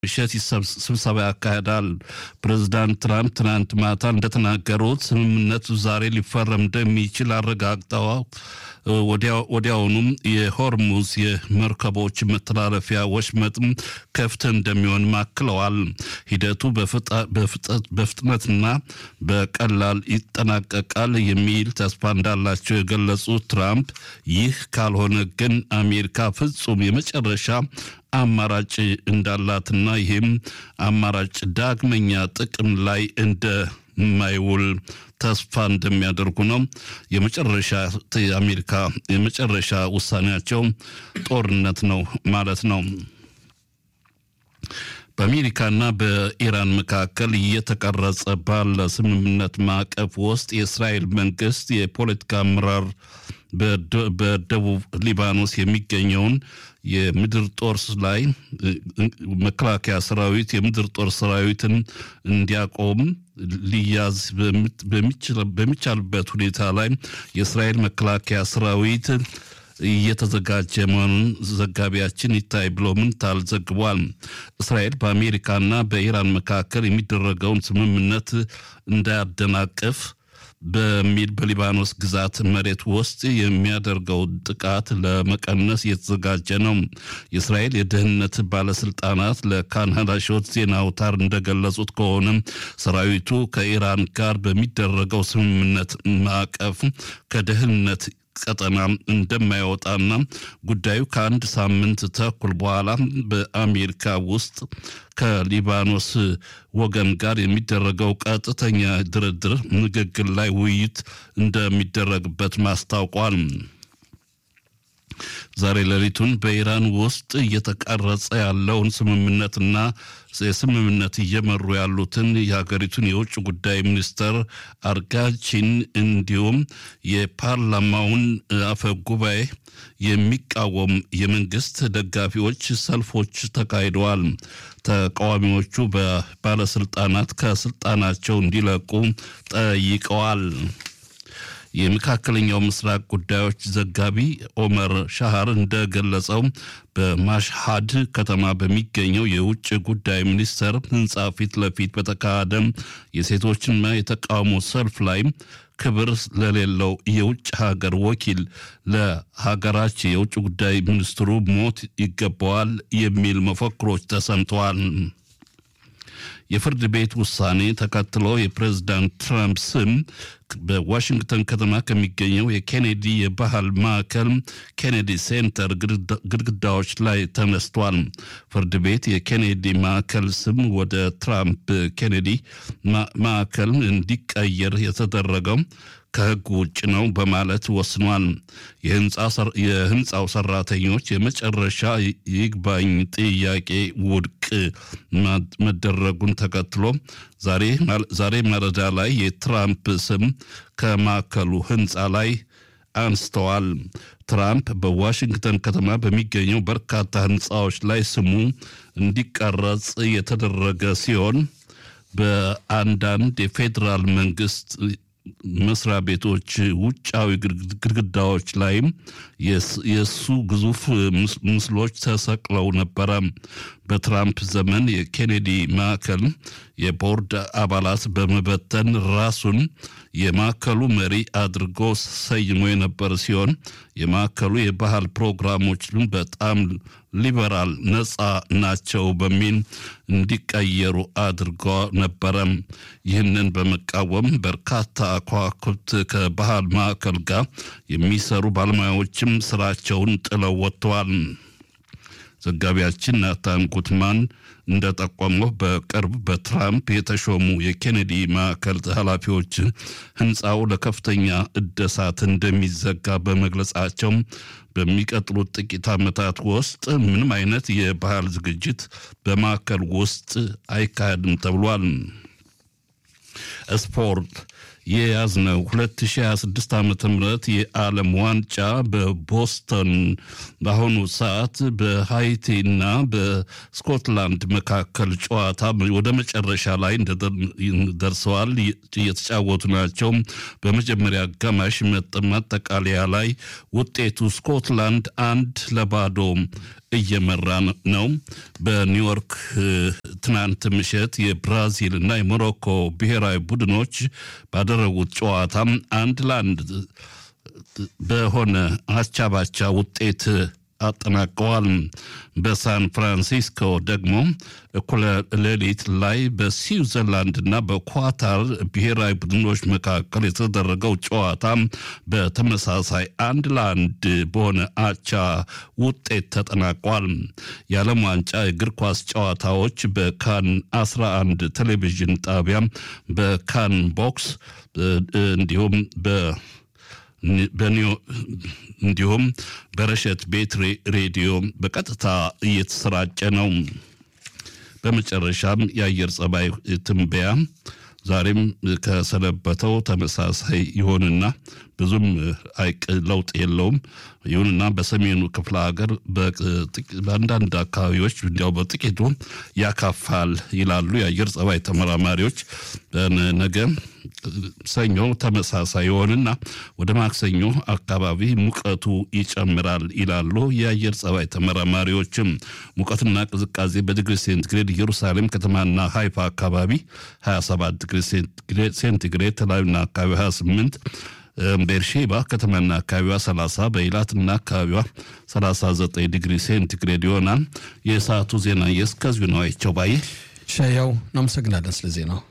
ምሽት ስብሰባ ያካሄዳል። ፕሬዚዳንት ትራምፕ ትናንት ማታ እንደተናገሩት ስምምነቱ ዛሬ ሊፈረም እንደሚችል አረጋግጠው ወዲያውኑም የሆርሙዝ የመርከቦች መተላለፊያ ወሽመጥም ክፍት እንደሚሆን ማክለዋል። ሂደቱ በፍጥነትና በቀላል ይጠናቀቃል የሚል ተስፋ እንዳላቸው የገለጹት ትራምፕ ይህ ካልሆነ ግን አሜሪካ ፍጹም የመጨረሻ አማራጭ እንዳላትና ይህም አማራጭ ዳግመኛ ጥቅም ላይ እንደማይውል ተስፋ እንደሚያደርጉ ነው። የመጨረሻ የአሜሪካ የመጨረሻ ውሳኔያቸው ጦርነት ነው ማለት ነው። በአሜሪካና በኢራን መካከል እየተቀረጸ ባለ ስምምነት ማዕቀፍ ውስጥ የእስራኤል መንግስት የፖለቲካ አመራር በደቡብ ሊባኖስ የሚገኘውን የምድር ጦር ላይ መከላከያ ሰራዊት የምድር ጦር ሰራዊትን እንዲያቆም ሊያዝ በሚቻልበት ሁኔታ ላይ የእስራኤል መከላከያ ሰራዊት እየተዘጋጀ መሆኑን ዘጋቢያችን ይታይ ብሎ ምንታል ዘግቧል። እስራኤል በአሜሪካና በኢራን መካከል የሚደረገውን ስምምነት እንዳያደናቅፍ በሚል በሊባኖስ ግዛት መሬት ውስጥ የሚያደርገው ጥቃት ለመቀነስ እየተዘጋጀ ነው። የእስራኤል የደህንነት ባለስልጣናት ለካናዳ ሾት ዜና አውታር እንደገለጹት ከሆነ ሰራዊቱ ከኢራን ጋር በሚደረገው ስምምነት ማዕቀፍ ከደህንነት ቀጠና እንደማይወጣና ጉዳዩ ከአንድ ሳምንት ተኩል በኋላ በአሜሪካ ውስጥ ከሊባኖስ ወገን ጋር የሚደረገው ቀጥተኛ ድርድር ንግግር ላይ ውይይት እንደሚደረግበት ማስታውቋል። ዛሬ ሌሊቱን በኢራን ውስጥ እየተቀረጸ ያለውን ስምምነትና የስምምነት እየመሩ ያሉትን የሀገሪቱን የውጭ ጉዳይ ሚኒስተር አርጋቺን እንዲሁም የፓርላማውን አፈ ጉባኤ የሚቃወም የመንግስት ደጋፊዎች ሰልፎች ተካሂደዋል። ተቃዋሚዎቹ በባለስልጣናት ከስልጣናቸው እንዲለቁ ጠይቀዋል። የመካከለኛው ምስራቅ ጉዳዮች ዘጋቢ ኦመር ሻሃር እንደገለጸው በማሽሃድ ከተማ በሚገኘው የውጭ ጉዳይ ሚኒስቴር ህንፃ ፊት ለፊት በተካሄደ የሴቶችና የተቃውሞ ሰልፍ ላይ ክብር ለሌለው የውጭ ሀገር ወኪል ለሀገራችን የውጭ ጉዳይ ሚኒስትሩ ሞት ይገባዋል የሚል መፈክሮች ተሰምተዋል። የፍርድ ቤት ውሳኔ ተከትሎ የፕሬዝዳንት ትራምፕ ስም በዋሽንግተን ከተማ ከሚገኘው የኬኔዲ የባህል ማዕከል ኬኔዲ ሴንተር ግድግዳዎች ላይ ተነስቷል። ፍርድ ቤት የኬኔዲ ማዕከል ስም ወደ ትራምፕ ኬኔዲ ማዕከል እንዲቀየር የተደረገው ከሕግ ውጭ ነው በማለት ወስኗል። የህንፃው ሰራተኞች የመጨረሻ ይግባኝ ጥያቄ ውድቅ መደረጉን ተከትሎ ዛሬ ማለዳ ላይ የትራምፕ ስም ከማዕከሉ ህንፃ ላይ አንስተዋል። ትራምፕ በዋሽንግተን ከተማ በሚገኘው በርካታ ህንፃዎች ላይ ስሙ እንዲቀረጽ የተደረገ ሲሆን በአንዳንድ የፌዴራል መንግስት መስሪያ ቤቶች ውጫዊ ግድግዳዎች ላይም የእሱ ግዙፍ ምስሎች ተሰቅለው ነበረ። በትራምፕ ዘመን የኬኔዲ ማዕከል የቦርድ አባላት በመበተን ራሱን የማዕከሉ መሪ አድርጎ ሰይሞ የነበር ሲሆን የማዕከሉ የባህል ፕሮግራሞች በጣም ሊበራል ነፃ ናቸው በሚል እንዲቀየሩ አድርጎ ነበረ። ይህንን በመቃወም በርካታ ከዋክብት ከባህል ማዕከል ጋር የሚሰሩ ባለሙያዎችም ስራቸውን ጥለው ወጥተዋል። ዘጋቢያችን ናታን ጉትማን እንደጠቆመው በቅርብ በትራምፕ የተሾሙ የኬኔዲ ማዕከል ኃላፊዎች ህንፃው ለከፍተኛ እደሳት እንደሚዘጋ በመግለጻቸው በሚቀጥሉት ጥቂት ዓመታት ውስጥ ምንም አይነት የባህል ዝግጅት በማዕከል ውስጥ አይካሄድም ተብሏል። ስፖርት የያዝነው 2026 ዓ ም የዓለም ዋንጫ በቦስተን በአሁኑ ሰዓት በሃይቲና በስኮትላንድ መካከል ጨዋታ ወደ መጨረሻ ላይ ደርሰዋል። እየተጫወቱ ናቸው። በመጀመሪያ አጋማሽ ማጠቃለያ ላይ ውጤቱ ስኮትላንድ አንድ ለባዶ እየመራ ነው። በኒውዮርክ ትናንት ምሽት የብራዚል እና የሞሮኮ ብሔራዊ ቡድኖች ባደረጉት ጨዋታ አንድ ለአንድ በሆነ አቻ ባቻ ውጤት አጠናቀዋል። በሳን ፍራንሲስኮ ደግሞ እኩለ ሌሊት ላይ በስዊዘርላንድ እና በኳታር ብሔራዊ ቡድኖች መካከል የተደረገው ጨዋታ በተመሳሳይ አንድ ለአንድ በሆነ አቻ ውጤት ተጠናቋል። የዓለም ዋንጫ የእግር ኳስ ጨዋታዎች በካን 11 ቴሌቪዥን ጣቢያ በካን ቦክስ እንዲሁም በ እንዲሁም በረሸት ቤት ሬዲዮ በቀጥታ እየተሰራጨ ነው። በመጨረሻም የአየር ጸባይ ትንበያ ዛሬም ከሰነበተው ተመሳሳይ ይሆንና ብዙም አይቅ ለውጥ የለውም። ይሁንና በሰሜኑ ክፍለ ሀገር በአንዳንድ አካባቢዎች እንዲያው በጥቂቱ ያካፋል ይላሉ የአየር ጸባይ ተመራማሪዎች። ነገ ሰኞ ተመሳሳይ ይሆንና ወደ ማክሰኞ አካባቢ ሙቀቱ ይጨምራል ይላሉ የአየር ጸባይ ተመራማሪዎችም። ሙቀትና ቅዝቃዜ በዲግሪ ሴንቲግሬድ ኢየሩሳሌም ከተማና ሃይፋ አካባቢ 27 ዲግሪ ሴንቲግሬድ፣ ተላዩና አካባቢ 28 ቤርሼባ ከተማና አካባቢዋ 30 በኢላትና አካባቢዋ 39 ዲግሪ ሴንቲግሬድ ይሆናል። የሰዓቱ ዜና የእስከዚሁ ነው። አይቸው ባየ ሻያው እናመሰግናለን ስለ ዜናው።